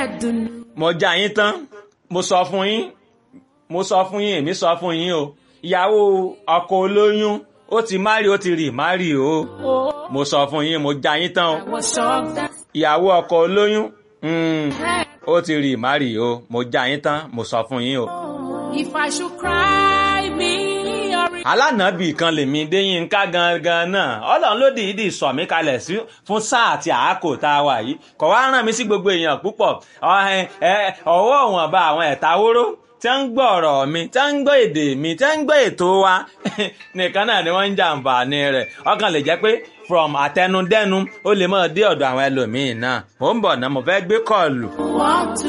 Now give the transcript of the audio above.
dùnú. mo já yín tán mo sọ fún yín mo sọ fún yín èmi sọ fún yín o ìyàwó ọkọ olóyún ó ti márì ó ti rì márì o mo sọ fún yín mo já yín tán o I was shocked that ìyàwó ọkọ olóyún mm, ó ti rì márì o mo já yín tán mo sọ fún yín o. if I should cry me a river. alánàbì kan lèmi déyínká gangan náà ọlọ́run ló dìídì sọ mí kalẹ̀ sí fún sáà àti àákò tá a wà yìí kò wá rán mi sí gbogbo èèyàn púpọ̀ ọ- ẹ- ẹ- ọwọ́ wọn bá àwọn ẹ̀ta wóró tí wọ́n ń gbọ́ ọ̀rọ̀ mi tí wọ́n ń gbọ́ èdè mi tí wọ́n ń gbọ́ ètò wa nìkan náà ni wọ́n ń jàǹfààní rẹ̀ ọkàn lè jẹ́ pé from àtẹnudẹ́nu ó lè máa dé ọ̀dọ̀ àwọn ẹlòmíín náà mò ń bọ̀ náà mo fẹ́ gbé kọ́ọ̀lù. Want to